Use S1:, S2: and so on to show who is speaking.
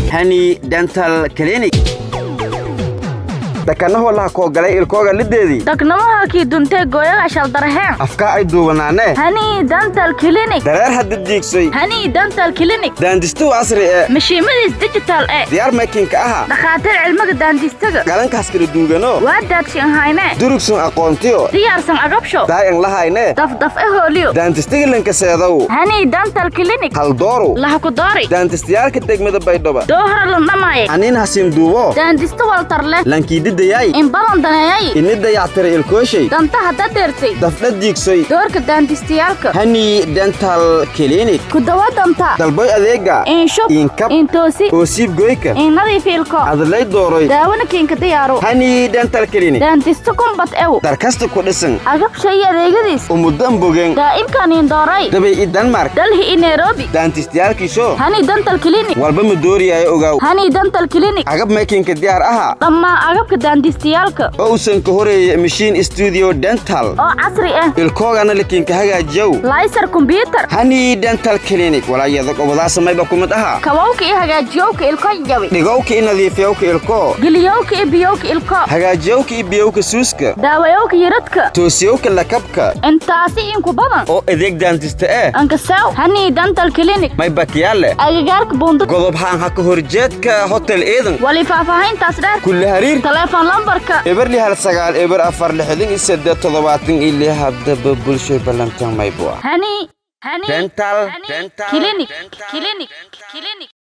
S1: hani dental clinic dhakanaho laha koogalay ilkooga lideedii
S2: dhagnamaha kii duntee gooyaga shaldaraheen
S1: afka ay duubanaane
S2: hani dental clinic
S1: dareer hadda diigsoy
S2: hani dental clinic
S1: daandistuw casri ee
S2: mashiimadiis digital e
S1: diyaar makinka aha
S2: dhakhaatiir cilmiga daandistaga
S1: galankaas kala duugano
S2: waa daadshin hayne
S1: durugsun aqoontiyo
S2: diyaarsan agabsho
S1: daayan lahayne
S2: dafdaf e hooliyo
S1: daantistigilanka seedow
S2: hani dental clinic
S1: haldooru
S2: laha ku doori
S1: daantistiyaalka degmada baydhaba
S2: doohara landhamaaye
S1: aniin hasiin duubo
S2: daandista waltar leh
S1: lankiididayay
S2: in badan daneeyay
S1: ini dayactira ilkooshay
S2: danta hadda deertay
S1: dafdha diigsoy
S2: doorka daandistayaalka
S1: hani dental clinic
S2: ku dawa danta
S1: dalboy adeega
S2: inshub
S1: iinkab
S2: intoosi
S1: oosiib goyka
S2: in nadiif ilko
S1: adlay dooroy
S2: daawona kiinka diyaaro
S1: hani dental clinic
S2: daandista kumbad ew
S1: darkasta ku dhisan
S2: agab shay adeegadiis
S1: umudan bogen
S2: daa'imkan in dooray
S1: dabay i denmark
S2: dalhi i nairobi
S1: daantistiyaalkiisho
S2: hani dental clinic
S1: walba ma dooriyaayo ogaaw
S2: hani dental clinic
S1: agab makinka diyaar aha
S2: dhammaan agabka daandistayaalka
S1: oo usan ka horeeya machine studio dental
S2: oo casri ah
S1: ilkoogana lakinka hagaajiyow
S2: laysar kombyutar
S1: hani dental clinic walaayada gobodaa samayba kumid aha
S2: kabowka iyo hagaajiyowka ilko jabi
S1: dhigowka i nadiifyowka ilko
S2: geliyowka iyo biyowka ilko
S1: hagaajiyowka i biyowka suuska
S2: daawayowka yiradka
S1: toosiyowka lakabka
S2: intaasi inku badan
S1: oo adeeg daantista eh
S2: ankasaw hani dental clinic
S1: may bakiyaale
S2: agagaarka buundada
S1: godob haan ha ka horjeedka hotel eedan
S2: wali faahfaahintaas dheer
S1: kulle hariir
S2: taleefon lambarka
S1: eberli hal sagaal eber afar lixdan iyo seddeed toddobaatan iyo lix haddaba bulshoy ballantan maybua
S2: hani hani
S1: dental
S2: hani
S1: dental
S2: clinic
S1: dental
S2: clinic clinic